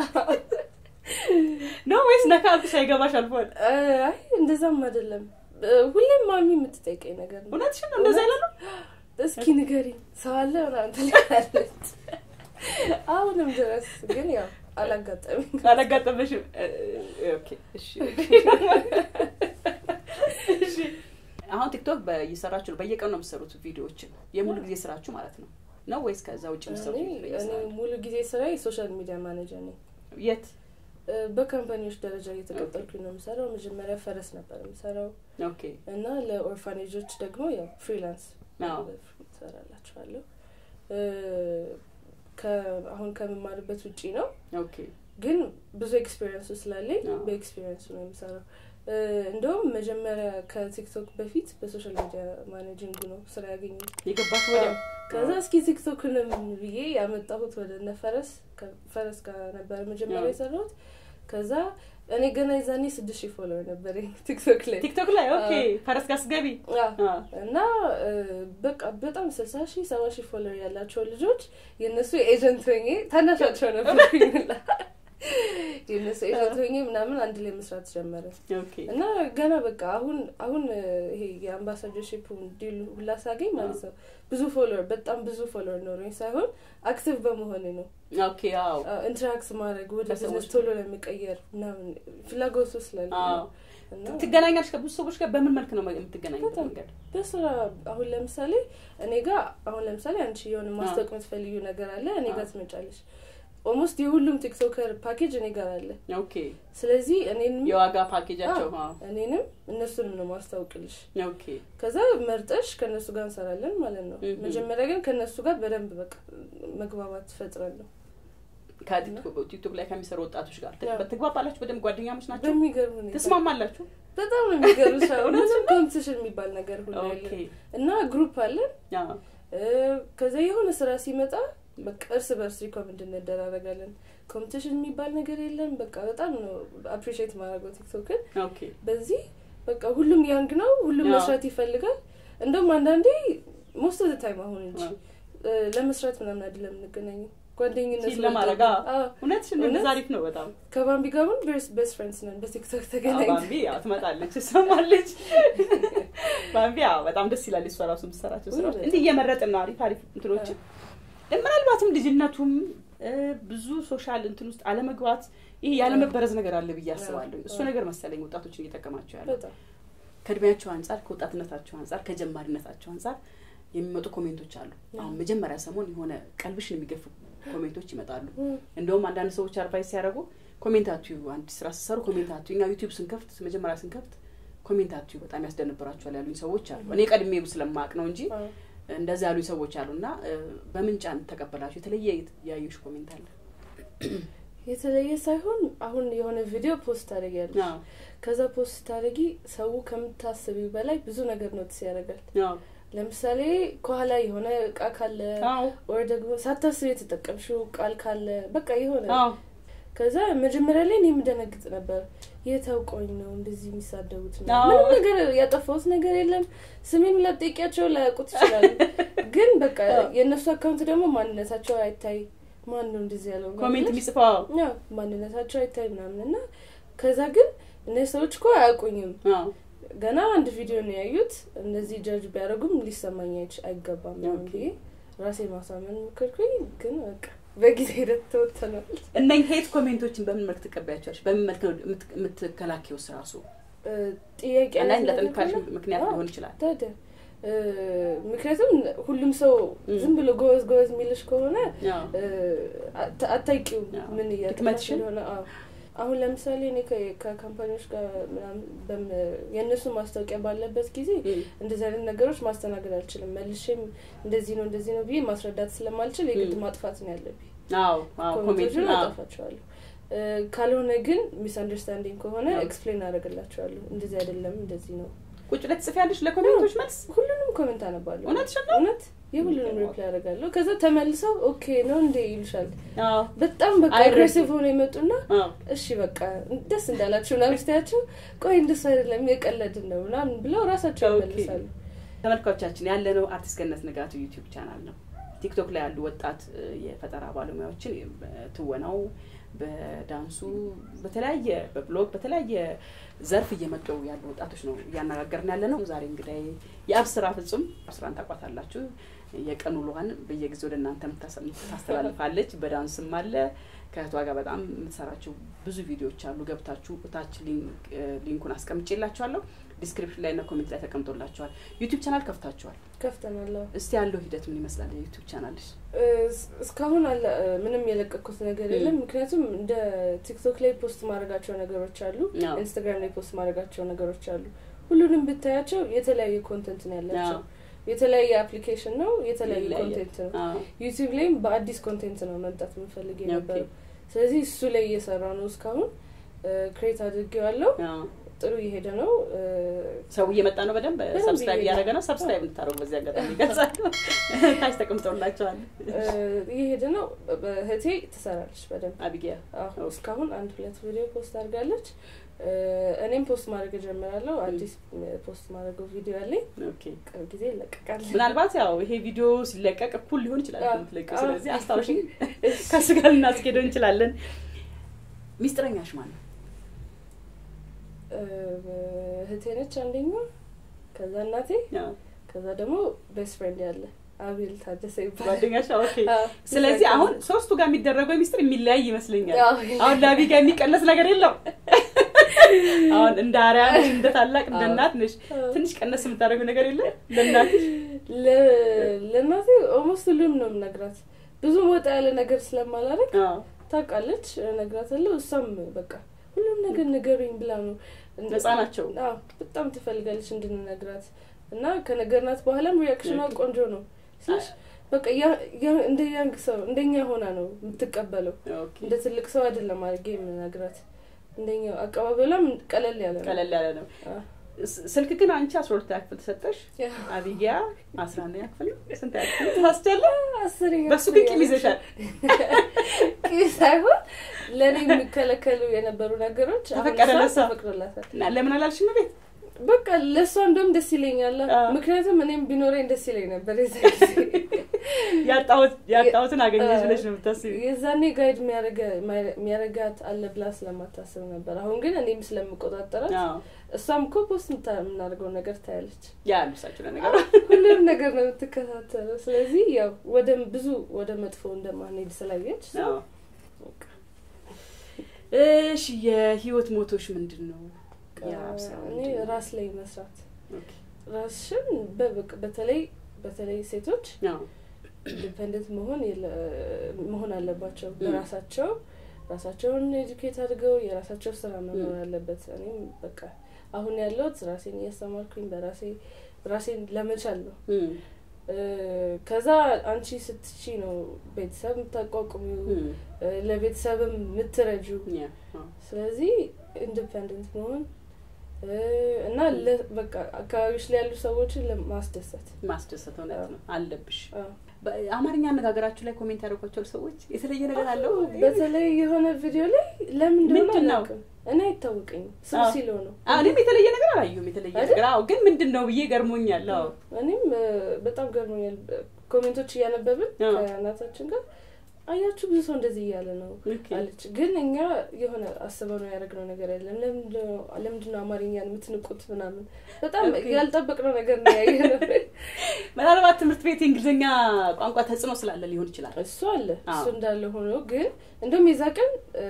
ነው ወይስ ነካ አልኩሽ ሳይገባሽ አልፏል? አይ እንደዛም አይደለም። ሁሌም ማሚ የምትጠይቀኝ ነገር ነው። እውነትሽ ነው? እንደዛ ያለ ነው። እስኪ ንገሪኝ ሰው አለ ምናምን ትላለች። አሁንም ድረስ ግን ያው አላጋጠመኝ አላጋጠመሽም? ኦኬ እሺ እሺ አሁን ቲክቶክ እየሰራችሁ ነው። በየቀኑ ነው የምትሰሩት ቪዲዮዎችን የሙሉ ጊዜ ስራችሁ ማለት ነው ነው ወይስ ከዛ ውጭ የምትሰሩት? እኔ ሙሉ ጊዜ ስራ የሶሻል ሚዲያ ማኔጀር ነኝ። የት? በካምፓኒዎች ደረጃ እየተቀጠልኩኝ ነው የምሰራው። መጀመሪያ ፈረስ ነበር የምሰራው ኦኬ እና ለኦርፋኔጆች ደግሞ ያው ፍሪላንስ ትሰራላችኋለሁ። አሁን ከምማርበት ውጪ ነው ኦኬ ግን ብዙ ኤክስፔሪንሱ ስላለኝ በኤክስፔሪንሱ ነው የምሰራው። እንደውም መጀመሪያ ከቲክቶክ በፊት በሶሻል ሚዲያ ማኔጂንግ ነው ስራ ያገኙት የገባሽ ወዲያው። ከዛ እስኪ ቲክቶክንም ብዬ ያመጣሁት ወደ እነ ፈረስ ፈረስ ጋር ነበር መጀመሪያ የሰራሁት። ከዛ እኔ ገና የዛኔ ስድስት ሺህ ፎሎወር ነበር ቲክቶክ ላይ ቲክቶክ ላይ ኦኬ። ፈረስ ጋር ስገቢ እና በቃ በጣም ስልሳ ሺህ ሰባ ሺህ ፎሎወር ያላቸው ልጆች የእነሱ ኤጀንት ሆኜ ታናሻቸው ነበርኩኝ የእነሱ ኤጀንት ሆኜ ምናምን አንድ ላይ መስራት ጀመረ እና ገና በቃ አሁን አሁን ይሄ የአምባሳደርሽፕ ዲል ሁላ ሳገኝ ማለት ነው ብዙ ፎሎወር በጣም ብዙ ፎሎወር ኖረኝ ሳይሆን አክቲቭ በመሆኔ ነው ኦኬ አዎ ኢንተራክት ማድረግ ወደ ቢዝነስ ቶሎ ለሚቀየር ምናምን ፍላጎቱ ስላለ ትገናኛለሽ ከብዙ ሰዎች ጋር በምን መልክ ነው የምትገናኙት መንገድ በስራ አሁን ለምሳሌ እኔ ጋር አሁን ለምሳሌ አንቺ የሆነ ማስታወቅ የምትፈልዩ ነገር አለ እኔ ጋር ትመጫለሽ ኦልሞስት የሁሉም ቲክቶከር ፓኬጅ እኔ ጋር አለ ኦኬ ስለዚህ እኔንም የዋጋ ፓኬጃቸው እኔንም እነሱንም ነው ማስታወቅልሽ ኦኬ ከዛ መርጠሽ ከእነሱ ጋር እንሰራለን ማለት ነው መጀመሪያ ግን ከእነሱ ጋር በደንብ በቃ መግባባት ፈጥረን ነው ከቲክቶክ ላይ ከሚሰሩ ወጣቶች ጋር ትግባባላችሁ በደንብ ጓደኛሞች ናቸው በሚገርም ሁኔታ ትስማማላችሁ በጣም ነው የሚገርም ሰው ምንም ኮምፒቲሽን የሚባል ነገር ሁሉ ያለ እና ግሩፕ አለን ከዛ የሆነ ስራ ሲመጣ በቃ እርስ በርስ ሪኮመንድ እንደራረጋለን ኮምፒቲሽን የሚባል ነገር የለም በቃ በጣም ነው አፕሪሺየት ማድረገው ቲክቶክን በዚህ በቃ ሁሉም ያንግ ነው ሁሉም መስራት ይፈልጋል እንደውም አንዳንዴ ሞስት ኦፍ ታይም አሁን እንጂ ለመስራት ምናምን አይደለም የምንገናኘው ጓደኝነት ለማድረግ እውነትሽ እንደዛ አሪፍ ነው በጣም ከባምቢ ጋር አሁን ቤስት ፍሬንድስ ነን በቲክቶክ ተገናኝ ባምቢ ያው ትመጣለች ትሰማለች ባምቢ ያው በጣም ደስ ይላል እሷ ራሱ የምትሰራቸው ስራዎች እንዲህ እየመረጥን ነው አሪፍ አሪፍ እንትኖችን ምናልባትም ልጅነቱም ብዙ ሶሻል እንትን ውስጥ አለመግባት ይሄ ያለመበረዝ ነገር አለ ብዬ አስባለሁ እሱ ነገር መሰለኝ ወጣቶችን እየጠቀማቸው ያለ ከእድሜያቸው አንጻር ከወጣትነታቸው አንጻር ከጀማሪነታቸው አንጻር የሚመጡ ኮሜንቶች አሉ አሁን መጀመሪያ ሰሞን የሆነ ቀልብሽን የሚገፉ ኮሜንቶች ይመጣሉ እንደውም አንዳንድ ሰዎች አድቫይስ ሲያደርጉ ኮሜንታችሁ አንድ ስራ ስሰሩ ኮሜንታችሁ እኛ ዩቲዩብ ስንከፍት መጀመሪያ ስንከፍት ኮሜንታችሁ በጣም ያስደንብራችኋል ያሉኝ ሰዎች አሉ እኔ ቀድሜ ስለማቅ ነው እንጂ እንደዚ ያሉኝ ሰዎች አሉ እና በምን ጫን ተቀበላችሁ የተለየ ያዩሽ ኮሜንት አለ የተለየ ሳይሆን አሁን የሆነ ቪዲዮ ፖስት ታደረጊያለሽ ከዛ ፖስት ታደረጊ ሰው ከምታስቢው በላይ ብዙ ነገር ኖትስ ያደርጋል ለምሳሌ ከኋላ የሆነ እቃ ካለ ወይ ደግሞ ሳታስብ የተጠቀምሽው ቃል ካለ በቃ የሆነ ከዛ መጀመሪያ ላይ እኔ የምደነግጥ ነበር የታውቀኝ ነው እንደዚህ የሚሳደቡት ምንም ነገር ያጠፋሁት ነገር የለም ስሜን ላጠቂያቸው ላያውቁት ይችላሉ ግን በቃ የእነሱ አካውንት ደግሞ ማንነታቸው አይታይ ማን ነው እንደዚህ ያለው ኮሜንት የሚጽፈው ማንነታቸው አይታይ ምናምን እና ከዛ ግን እነዚህ ሰዎች እኮ አያውቁኝም አዎ ገና አንድ ቪዲዮ ነው ያዩት እንደዚህ ጀጅ ቢያደርጉም ሊሰማኝ አይች- አይገባም ምናምን ኦኬ። ብዬ ራሴ ማሳመን ሞከርኩኝ ግን በቃ በጊዜ ሂደት ተወተናል እነኝ ሄት ኮሜንቶችን በምን መልክ ትቀበያቸዋለሽ? በምን መልክ ነው የምት- የምትከላከይውስ ራሱ? እ፣ ጥያቄ አንዳንድ አይነት ነገር ለጥንካሬ ከሆነ- ምክንያት አዎ፣ ሊሆን ይችላል። ታዲያ እ፣ ምክንያቱም ሁሉም ሰው ም። ዝም ብሎ ጎበዝ ጎበዝ የሚልሽ ከሆነ አዎ እ፣ አታ- አታውቂውም አዎ። ምን እያጠፋሽ ድክመትሽን? እንደሆነ አዎ አሁን ለምሳሌ እኔ ከ- ከካምፓኒዎች ጋር ምናምን በም- የእነሱ ማስታወቂያ ባለበት ጊዜ እም፣ እንደዚህ አይነት ነገሮች ማስተናገድ አልችልም መልሼም እንደዚህ ነው እንደዚህ ነው ብዬ ማስረዳት ስለማልችል የግድ ም። ማጥፋት ነው ያለብኝ አዎ አዎ ኮሜንቶችን ኮሜንት አዎ አጠፋቸዋለሁ እ፣ ካልሆነ ግን ሚስ አንደርስታንዲንግ ከሆነ አዎ። ኤክስፕሌን አደርግላቸዋለሁ እንደዚህ አይደለም እንደዚህ ነው ቁጭ ላይ ትጽፊያለሽ ለኮሜንቶች መልስ? ሁሉንም ኮሜንት አነባለሁ እውነትሽን ነው? እውነት የሁሉንም ሪፕላይ አደርጋለሁ ከዛ ተመልሰው ኦኬ ነው እንዴ ይሉሻል አዎ በጣም በቃ አይረዱም። አግሬሲቭ ሆነ የመጡና አዎ እሺ በቃ ደስ እንዳላችሁ ምናምን ስትያቸው ቆይ እንደሱ አይደለም የቀለድን ነው ምናምን ብለው ራሳቸው ኦኬ። ይመልሳሉ ተመልካቾቻችን ያለነው አርቲስት ገነት ንጋቱ ዩቲዩብ ቻናል ነው። ቲክቶክ ላይ ያሉ ወጣት እ፣ የፈጠራ ባለሙያዎችን በትወናው፣ በዳንሱ፣ በተለያየ በብሎግ በተለያየ ዘርፍ እየመጡ ያሉ ወጣቶች ነው እያነጋገርን ያለ ነው። ዛሬ እንግዲህ የአብስራ ፍጹም አብስራን ታውቋታላችሁ። የቀን ውሎዋን በየጊዜው ወደ እናንተ የምታሰ- ታስተላልፋለች። በዳንስም አለ ከእህቷ ጋር በጣም የምትሰራቸው ብዙ ቪዲዮዎች አሉ። ገብታችሁ እታች ሊንክ እ፣ ሊንኩን አስቀምጬላችኋለሁ። ዲስክሪፕሽን ላይ እና ኮሜንት ላይ ተቀምጦላችኋል። ዩቲዩብ ቻናል ከፍታችኋል። ከፍተናለሁ እስቲ ያለው ሂደት ምን ይመስላል? የዩቲዩብ ቻናልሽ? እስ- እስካሁን አለ ምንም የለቀኩት ነገር የለም ምክንያቱም እንደ ቲክቶክ ላይ ፖስት ማድረጋቸው ነገሮች አሉ አዎ። ኢንስታግራም ላይ ፖስት ማድረጋቸው ነገሮች አሉ ሁሉንም ብታያቸው የተለያየ ኮንተንት ነው ያላቸው አዎ። የተለያየ አፕሊኬሽን ነው የተለያየ ይለያያል። ኮንቴንት ነው አዎ። ዩቲዩብ ላይም በአዲስ ኮንቴንት ነው መምጣት የምፈልግ ኦኬ። የነበረው ስለዚህ እሱ ላይ እየሰራ ነው እስካሁን ክሬት አድርጌዋለሁ አዎ። ጥሩ እየሄደ ነው እ፣ ሰው እየመጣ ነው። በደንብ በደንብ ሰብስክራይብ እየሄደ እያደረገ ነው። ሰብስክራይብ እንድታደርጉ በዚህ አጋጣሚ ይገልጻሉ። ታች ተቀምጠውላቸዋል። እ፣ እየሄደ ነው እህቴ ትሰራለች በደንብ አቢጊያ አዎ እስካሁን አንድ ሁለት ቪዲዮ ፖስት አድርጋለች እ፣ እኔም ፖስት ማድረግ እጀምራለሁ አዲስ ፖስት ማድረገው ቪዲዮ አለኝ ኦኬ። ቅርብ ጊዜ ይለቀቃል ምናልባት ያው ይሄ ቪዲዮ ሲለቀቅ እኩል ሊሆን ይችላል አዎ። የምትለቂው። አዎ። ስለዚህ አስታውሽ ከሱ ጋር ልናስኬደው እንችላለን። ሚስጥረኛሽ ማን ነው? እ፣ እህቴ ነች አንደኛ ከዛ እናቴ አዎ። ከዛ ደግሞ ቤስት ፍሬንድ ያለ አቤል ታደሰ ይባላል ጓደኛሽ? ኦኬ። አዎ። ስለዚህ አሁን ሶስቱ ጋር የሚደረገው ሚስጥር የሚለያይ ይመስለኛል። አዎ። አሁን ለአቢ ጋር የሚቀነስ ነገር የለም። አሁን እንደ አርያ ነሽ፣ እንደ ታላቅ እንደ አዎ። እናት ነሽ። አዎ። ትንሽ ቀነስ የምታደርገው ነገር የለም ለእናትሽ? ለ- ለእናቴ ኦልሞስት ሁሉም ነው የምነግራት ብዙ ወጣ ያለ ነገር ስለማላደርግ አዎ። ታውቃለች እነግራታለሁ እሷም በቃ ሁሉም ነገር ንገሩኝ ብላ ነው ነፃ ናቸው። አዎ በጣም ትፈልጋለች እንድንነግራት እና ከነገርናት በኋላም ሪያክሽኗ ኦኬ። ቆንጆ ነው ስልሽ በቃ ያ- ያ- እንደ ያንግ ሰው እንደኛ ሆና ነው የምትቀበለው ኦኬ። እንደ ትልቅ ሰው አይደለም አድርጌ የምነግራት እንደኛ አቀባበሏም ቀለል ያለ ነው ቀለል ያለ ነው። አዎ። ስ- ስልክ ግን አንቺ አስራ ሁለተኛ ክፍል ተሰጠሽ፣ ያ። አቢጊያ አስራ አንደኛ ክፍል ነው። ስንት ያክል ታስቻለ? አስረኛ በሱ ግን ክፍል ቂም ይዘሻል። ቂም ሳይሆን ለእኔ የሚከለከሉ የነበሩ ነገሮች አሁን ተፈቀደ እሷ ለሷ? ተፈቅዶላታል እና ለምን አላልሽም ቤት? በቃ ለእሷ እንደውም ደስ ይለኛል አዎ። ምክንያቱም እኔም ቢኖረኝ ደስ ይለኝ ነበር የዛ ጊዜ ያጣሁት ያጣሁትን አገኘሽ አዎ። ብለሽ ነው የምታስቢ? የዛኔ ጋይድ የሚያረጋት አለ ብላ ስለማታስብ ነበር አሁን ግን እኔም ስለምቆጣጠራት አዎ። እሷም እኮ ፖስት ምታ- የምናደርገው ነገር ታያለች ያ ልብሳችሁ ለነገሩ ሁሉም ነገር ነው የምትከታተለው ስለዚህ ያው ወደ ብዙ ወደ መጥፎ እንደማንሄድ ስላየች አዎ። በቃ እሺ የህይወት ሞቶሽ ምንድን ነው? የአብ ስራ እኔ ምንድን ነው? ራስ ላይ መስራት ኦኬ። ራስሽን በበቅ በተለይ በተለይ ሴቶች አዎ። ኢንዲፔንደንት መሆን የለ- መሆን አለባቸው ም። በራሳቸው ራሳቸውን ኤዱኬት አድርገው የራሳቸው ስራ መኖር ም። አለበት እኔም በቃ አሁን ያለሁት ራሴን እያስተማርኩኝ በራሴ ራሴን ለመቻል ነው እም፣ እ፣ ከዛ አንቺ ስትቺ ነው ቤተሰብ የምታቋቁሚው እም፣ እ፣ ለቤተሰብም የምትረጁ ያ፣ አዎ። ስለዚህ ኢንዲፔንደንት መሆን እ፣ እና ለ- በቃ አካባቢዎች ላይ ያሉ ሰዎችን ለማስደሰት ማስደሰት እውነት ነው አለብሽ። አዎ። በአማርኛ አነጋገራችሁ ላይ ኮሜንት ያደርጓቸው ሰዎች የተለየ ነገር አለው? በተለይ የሆነ ቪዲዮ ላይ ለምን እንደሆነ ምንድን ነው? አላውቅም። እኔ አይታወቀኝም ስም አዎ። ሲለው ነው አዎ፣ እኔም የተለየ ነገር አላየሁም። የተለየ አይደል? ነገር አዎ፣ ግን ምንድን ነው ብዬ ገርሞኛል። አዎ እኔም እ፣ በጣም ገርሞኛል ኮሜንቶች እያነበብን አዎ። ከእናታችን ጋር አያችሁ ብዙ ሰው እንደዚህ እያለ ነው ኦኬ። አለች። ግን እኛ የሆነ አስበው ነው ያደረግነው ነገር የለም። ለምንድነው ለምንድነው አማርኛን የምትንቁት ምናምን በጣም ኦኬ። ያልጠበቅነው ነገር ነው ያየ ነው። ምናልባት ትምህርት ቤት የእንግሊዝኛ ቋንቋ ተጽዕኖ ስላለ ሊሆን ይችላል። እሱ አለ እሱ አዎ። እንዳለ ሆኖ ግን እንደውም የዛ ቀን እ፣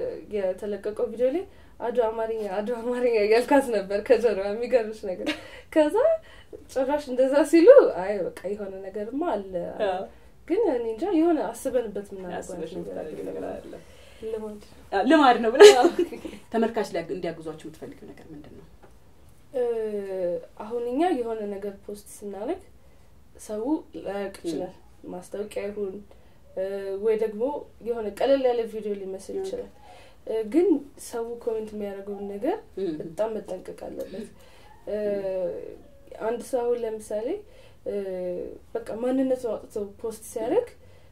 የተለቀቀው ቪዲዮ ላይ አዶ አማርኛ አዶ አማርኛ እያልካት ነበር ከጀርባ የሚገርምሽ ነገር። ከዛ ጭራሽ እንደዛ ሲሉ አይ በቃ የሆነ ነገርማ አለ አዎ። ግን እኔ እንጃ የሆነ አስበንበት ምናምን ያስበሽ የምታደርጊው ነገር አለ። ልማድ አ፣ ልማድ ነው ብለህ ተመልካች ሊያግ- እንዲያግዟቸው የምትፈልጊው ነገር ምንድን ነው? እ፣ አሁን እኛ የሆነ ነገር ፖስት ስናደርግ ሰው ላያውቅ ይችላል። ማስታወቂያ ይሁን እ፣ ወይ ደግሞ የሆነ ቀለል ያለ ቪዲዮ ሊመስል ይችላል። እ፣ ግን ሰው ኮሜንት የሚያደርገውን ነገር እም፣ በጣም መጠንቀቅ አለበት። እ፣ አንድ ሰው አሁን ለምሳሌ እ፣ በቃ ማንነቱን አውጥቶ ፖስት ሲያደርግ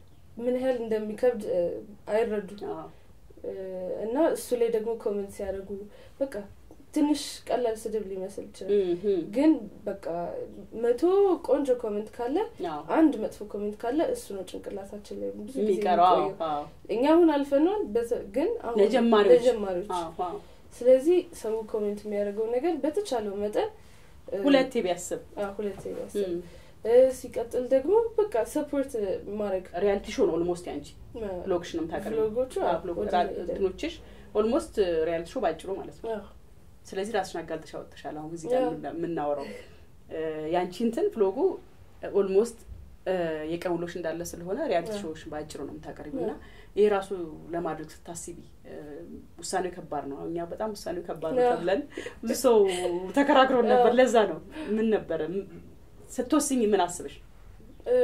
ምን ያህል እንደሚከብድ እ፣ አይረዱም። አዎ። እ፣ እና እሱ ላይ ደግሞ ኮሜንት ሲያደርጉ በቃ ትንሽ ቀላል ስድብ ሊመስል ይችላል። እም፣ እም፣ ግን በቃ መቶ ቆንጆ ኮሜንት ካለ አዎ። አንድ መጥፎ ኮሜንት ካለ እሱ ነው ጭንቅላታችን ላይ ብዙ ጊዜ የሚቀረው አዎ፣ የሚቆየው። አዎ፣ እኛ አሁን አልፈነዋል፣ በተ- ግን አሁን ለጀማሪዎች። ለጀማሪዎች አዎ፣ አዎ። ስለዚህ ሰው ኮሜንት የሚያደርገው ነገር በተቻለው መጠን እ፣ ሁለቴ ቢያስብ አዎ፣ ሁለቴ ቢያስብ እም፣ እ፣ ሲቀጥል ደግሞ በቃ ሰፖርት ማድረግ ሪያሊቲ ሾው ነው ኦልሞስት ያንቺ ብሎግሽ ነው የምታቀርቢው። ብሎጎቹ አዎ፣ አዎ፣ ብሎግ- ወደ ራ- ሄደ- እንትኖችሽ ኦልሞስት ሪያሊቲ ሾው ባጭሩ ማለት ነው። አዎ፣ ስለዚህ ራስሽን አጋልጠሽ አወጥተሻል። አሁን እዚህ ጋር ያ። የምና- የምናወራው እ፣ ያንቺ እንትን ፍሎጉ ኦልሞስት የቀን ውሎሽ እንዳለ ስለሆነ ሪያሊቲ ያ። ሾዎች ባጭሩ ነው የምታቀርቢው ያ። እና ይህ ራሱ ለማድረግ ስታስቢ እ፣ ውሳኔው ከባድ ነው። እኛ በጣም ውሳኔው ከባድ ነው ያ። ተብለን ብዙ ሰው ተከራክሮን ነበር። ያ። ለዛ ነው ምን ነበረ ም- ስትወስኝ ምን አስበሽ እ፣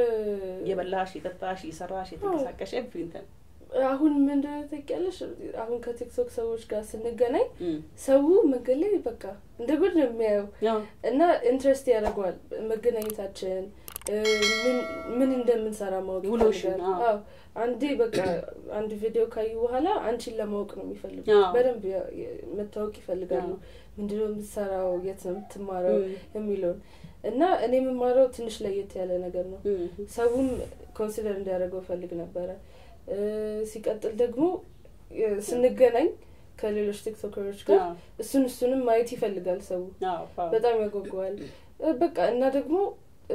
የበላሽ የጠጣሽ የሰራሽ የተንቀሳቀሽ ኤቭሪንተን አሁን ምንድነው ታውቂያለሽ? አሁን ከቲክቶክ ሰዎች ጋር ስንገናኝ ሰው መንገድ ላይ በቃ እንደ ጉድ ነው የሚያየው እና ኢንትረስት ያደርገዋል መገናኘታችን እ፣ ምን- ምን እንደምንሰራ ማወቅ ውሎሽን፣ ይፈልጋል። አዎ። አዎ አንዴ በቃ አንድ ቪዲዮ ካዩ በኋላ አንቺን ለማወቅ ነው የሚፈልጉ አዎ። በደንብ ያ- የ- መታወቅ ይፈልጋሉ። አዎ። ምንድነው የምትሰራው፣ የት ነው የምትማረው ም። የሚለውን እና እኔ የምማረው ትንሽ ለየት ያለ ነገር ነው። ሰውም ኮንሲደር እንዲያደርገው ፈልግ ነበረ። እ፣ ሲቀጥል ደግሞ እ፣ ስንገናኝ ከሌሎች ቲክቶከሮች ጋር እሱን እሱንም ማየት ይፈልጋል ሰው በጣም ያጓጓዋል። እ፣ በቃ እና ደግሞ እ፣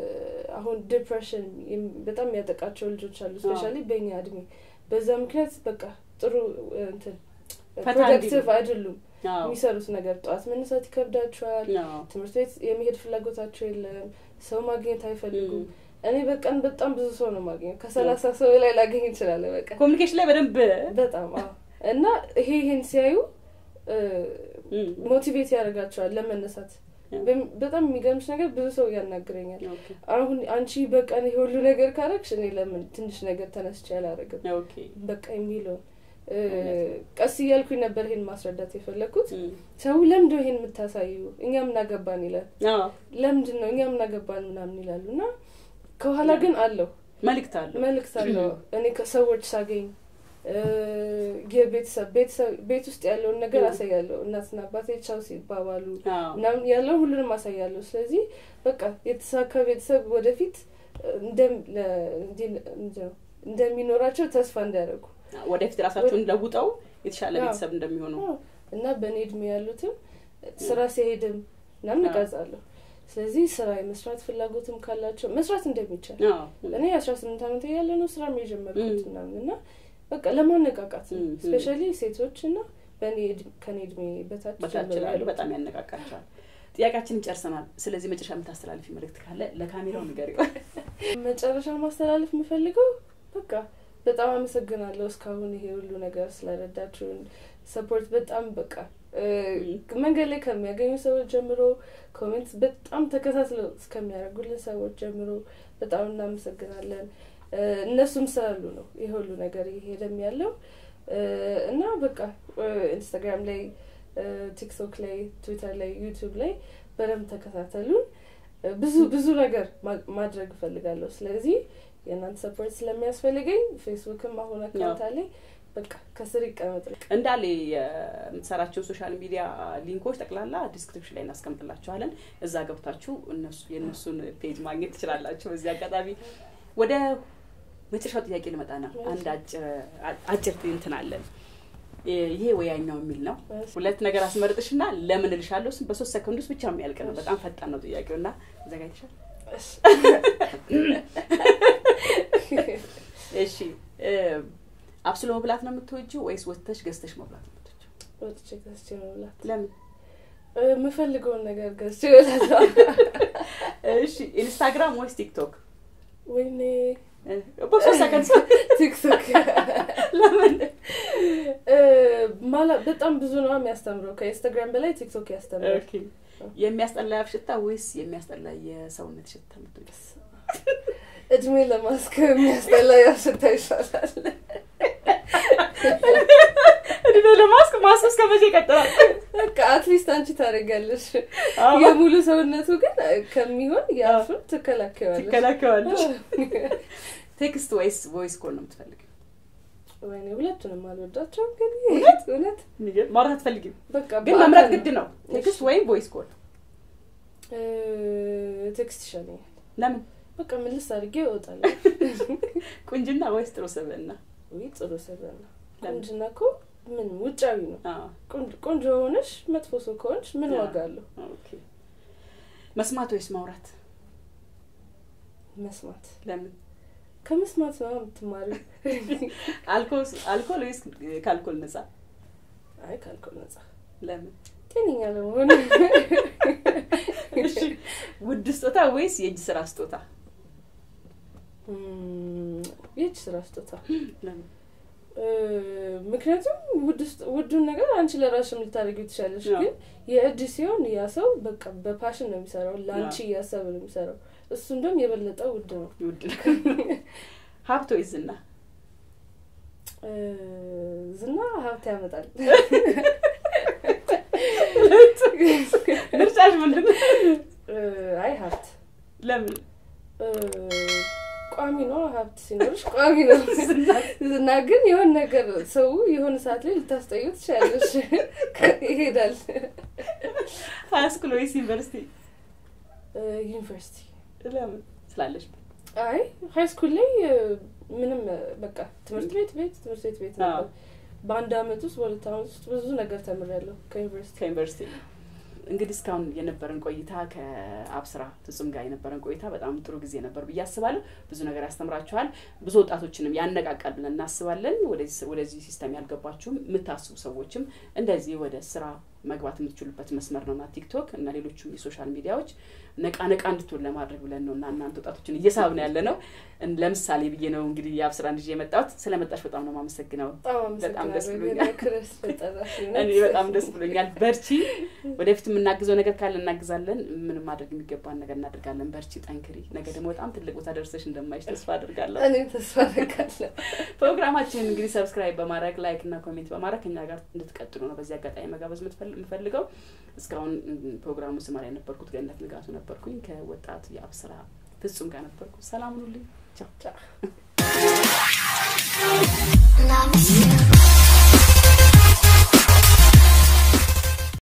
አሁን ዲፕሬሽን የም- በጣም ያጠቃቸው ልጆች አሉ ስፔሻሊ በእኛ እድሜ። በዛ ምክንያት በቃ ጥሩ እ፣ እንትን ፈታ ፕሮዳክቲቭ እንዲሉ። አይደሉም። የሚሰሩት ነገር ጠዋት መነሳት ይከብዳቸዋል። ትምህርት ቤት የመሄድ ፍላጎታቸው የለም። ሰው ማግኘት አይፈልጉም። እኔ በቀን በጣም ብዙ ሰው ነው ማግኘት ከሰላሳ ሰው ላይ ላገኝ ይችላለ በቃ ኮሚኒኬሽን ላይ በደንብ በጣም አዎ። እና ይሄ ይሄን ሲያዩ ም፣ ሞቲቬት ያደርጋቸዋል ለመነሳት። በም- በጣም የሚገርምሽ ነገር ብዙ ሰው ያናግረኛል። ኦኬ፣ አሁን አንቺ በቀን ይሄ ሁሉ ነገር ካረግሽ እኔ ለምን ትንሽ ነገር ተነስቼ አላደርግም ኦኬ፣ በቃ የሚለውን እ፣ ቀስ እያልኩኝ ነበር ይሄን ማስረዳት የፈለግኩት። ም፣ ሰው ለምንድነው ይሄን የምታሳዩ እኛ ምናገባን ይላል። አዎ፣ ለምንድን ነው እኛ ምናገባን ምናምን ይላሉ። እና ከኋላ ግን አለው መልእክት አለው። መልእክት አለው። እኔ ከሰዎች ሳገኝ እ፣ የቤተሰብ ቤተሰብ ቤት ውስጥ ያለውን ነገር ያ። አሳያለሁ። እናትና አባቴ ቻው ሲባባሉ አዎ፣ ምናምን ያለውን ሁሉንም አሳያለሁ። ስለዚህ በቃ የተሳካ ቤተሰብ ወደፊት እንደም- ለ- እንዲ- እንዲ- እንደሚኖራቸው ተስፋ እንዲያደርጉ ወደፊት ራሳቸውን ለውጠው የተሻለ አዎ። ቤተሰብ እንደሚሆኑ አዎ። እና በእኔ እድሜ ያሉትም ስራ ሲሄድም ምናምን አዎ። እቀርጻለሁ። ስለዚህ ስራ የመስራት ፍላጎትም ካላቸው መስራት እንደሚቻል አዎ፣ እኔ አስራ ስምንት ዓመት ያለ ነው ስራ የጀመርኩት ም። ምናምን እና በቃ ለማነቃቃት ነው ም፣ ም። ስፔሻሊ ሴቶች እና በእኔ እድ- ከእኔ እድሜ በታች በታች ጀምሮ ላሉ ያሉት። በጣም ያነቃቃቸዋል። ጥያቄያችንን ጨርሰናል። ስለዚህ መጨረሻ የምታስተላልፊ መልእክት ካለ ለካሜራው ንገሪው። መጨረሻ ማስተላለፍ የምፈልገው በቃ በጣም አመሰግናለሁ እስካሁን ይሄ ሁሉ ነገር ስለረዳችሁን ሰፖርት በጣም በቃ እ፣ መንገድ ላይ ከሚያገኙ ሰዎች ጀምሮ ኮሜንት በጣም ተከታትለው እስከሚያደርጉልን ሰዎች ጀምሮ በጣም እናመሰግናለን። እ፣ እነሱም ስላሉ ነው ይሄ ሁሉ ነገር እየሄደም ያለው እ፣ እና በቃ እ፣ ኢንስታግራም ላይ እ፣ ቲክቶክ ላይ ትዊተር ላይ ዩቱብ ላይ በደንብ ተከታተሉን። እ፣ ብዙ ብዙ ነገር ማ- ማድረግ እፈልጋለሁ። ስለዚህ የእናንተ ሰፖርት ስለሚያስፈልገኝ ፌስቡክም አሁን አካውንት አለኝ። በቃ ከስር ይቀመጥ። እንዳለ የምትሰራቸውን ሶሻል ሚዲያ ሊንኮች ጠቅላላ ዲስክሪፕሽን ላይ እናስቀምጥላችኋለን። እዛ ገብታችሁ እነሱ የእነሱን ፔጅ ማግኘት ትችላላችሁ። በዚህ አጋጣሚ ወደ መጨረሻው ጥያቄ ልመጣ ነው። አንድ አጭር አጭር እንትን አለን ይሄ ወያኛው የሚል ነው። ሁለት ነገር አስመርጥሽና ለምን እልሻለሁ ስም በሶስት ሰከንድ ውስጥ ብቻ የሚያልቅ ነው። በጣም ፈጣን ነው ጥያቄው እና ዘጋጅተሻል? እሺ አብስሎ መብላት ነው የምትወጂው ወይስ ወጥተሽ ገዝተሽ መብላት ነው የምትወጂው? ወጥቼ ገዝቼ መብላት። ለምን? የምፈልገውን ነገር ገዝቼ እበላለሁ። እሺ ኢንስታግራም ወይስ ቲክቶክ? ወይኔ በሶስት ሰከንድ ቲክቶክ ለምን? ማላ በጣም ብዙ ነው የሚያስተምረው። ከኢንስታግራም በላይ ቲክቶክ ያስተምራል። ኦኬ የሚያስጠላ የአፍ ሽታ ወይስ የሚያስጠላ የሰውነት ሽታ የምትወጂው? እድሜ ለማስከ የሚያስጠላ ያሽታ ይሻላል። እድሜ ለማስክ ማስክ እስከ መቼ ይቀጥላል? በቃ አትሊስት አንቺ ታደርጊያለሽ። የሙሉ ሰውነቱ ግን ከሚሆን የአፉን ትከላከዋለሽ ትከላከዋለሽ። ቴክስት ወይስ ቮይስ ኮል ነው የምትፈልጊው? ወይኔ ሁለቱንም አልወዳቸውም። ግን እውነት እውነት ማውራት አትፈልጊም? በቃ ግን መምረጥ ግድ ነው። ቴክስት ወይም ቮይስ ኮል? ቴክስት ይሻለኛል። ለምን? በቃ ምልስ አድርጌ እወጣለሁ። ቁንጅና ወይስ ጥሩ ስብዕና? ወይ ጥሩ ስብዕና። ለምን? ቁንጅና እኮ ምን ውጫዊ ነው። አዎ፣ ቆንጆ- ቆንጆ ሆነሽ መጥፎ ሰው ከሆንሽ ምን አዎ። ዋጋ አለው? ኦኬ። መስማት ወይስ ማውራት? መስማት ለምን? ከመስማት ነው የምትማሪው። አልኮል አልኮል ወይስ ከአልኮል ነጻ? አይ ካልኮል ነጻ ለምን? ጤነኛ ለመሆን እሺ፣ ውድ ስጦታ ወይስ የእጅ ስራ ስጦታ? እም፣ የእጅ ስራ ስጦታ ለምን? እ፣ ምክንያቱም ውድ ስጥ- ውዱን ነገር አንቺ ለራስሽም ልታደርጊው ትችላለሽ። አዎ። ግን የእጅ ሲሆን ያ ሰው በቃ በፓሽን ነው የሚሰራው፣ ለአንቺ እያሰበ ነው የሚሰራው። እሱ እንደውም የበለጠ ውድ ነው። ውድ ነው። ሀብት ወይስ ዝና? እ፣ ዝና ሀብት ያመጣል። ምርጫሽ ምንድን ነው? እ፣ አይ ሀብት ለምን? እ፣ ቋሚ ነው። ሀብት ሲኖርሽ ቋሚ ነው። ዝና ዝና ግን የሆነ ነገር ሰው የሆነ ሰዓት ላይ ልታስጠዩ ትችላለሽ። ይሄዳል። ሀይ ስኩል ወይስ ዩኒቨርሲቲ? እ፣ ዩኒቨርሲቲ ለምን? ስላለሽ አይ ሀይ ስኩል ላይ እ፣ ምንም እ፣ በቃ ትምህርት ቤት ቤት ትምህርት ቤት ቤት ነበር። አዎ። በአንድ አመት ውስጥ በሁለት አመት ውስጥ ብዙ ነገር ተምሬያለሁ ከዩኒቨርሲቲ። ከዩኒቨርሲቲ እንግዲህ እስካሁን የነበረን ቆይታ ከአብስራ ፍጹም ጋር የነበረን ቆይታ በጣም ጥሩ ጊዜ ነበር ብዬ አስባለሁ። ብዙ ነገር ያስተምራችኋል፣ ብዙ ወጣቶችንም ያነቃቃል ብለን እናስባለን። ወደዚህ ወደዚህ ሲስተም ያልገባችሁም የምታስቡ ሰዎችም እንደዚህ ወደ ስራ መግባት የምትችሉበት መስመር ነውና ቲክቶክ እና ሌሎቹም የሶሻል ሚዲያዎች ነቃ ነቃ እንድትሆን ለማድረግ ብለን ነው እና እናንተ ወጣቶችን እየሳብን ያለ ነው። እን- ለምሳሌ ብዬ ነው እንግዲህ የአብስራ ልጅ የመጣሁት። ስለመጣሽ በጣም ነው የማመሰግነው። በጣም ደስ አመሰግናለሁ። ብሎኛል። ክረስ ፈጠራሽ እኔ በጣም ደስ ብሎኛል። በርቺ። ወደፊት የምናግዘው ነገር ካለ እናግዛለን። ምንም ማድረግ የሚገባን ነገር እናደርጋለን። በርቺ፣ ጠንክሪ። ነገ ደግሞ በጣም ትልቅ ቦታ ደርሰሽ እንደማይሽ ተስፋ አድርጋለሁ። እኔ ተስፋ አደርጋለሁ። ፕሮግራማችንን እንግዲህ ሰብስክራይብ በማድረግ ላይክ እና ኮሜንት በማድረግ ከኛ ጋር እንድትቀጥሉ ነው በዚህ አጋጣሚ መጋበዝ የምትፈል- የምፈልገው። እስካሁን ም፣ ፕሮግራሙ ስማር የነበርኩት ገነት ንጋቱ ነበርኩኝ። ከወጣት የአብስራ ፍጹም ጋር ነበርኩ። ሰላም ሁኑልኝ። ቻው። ቻው። Love you.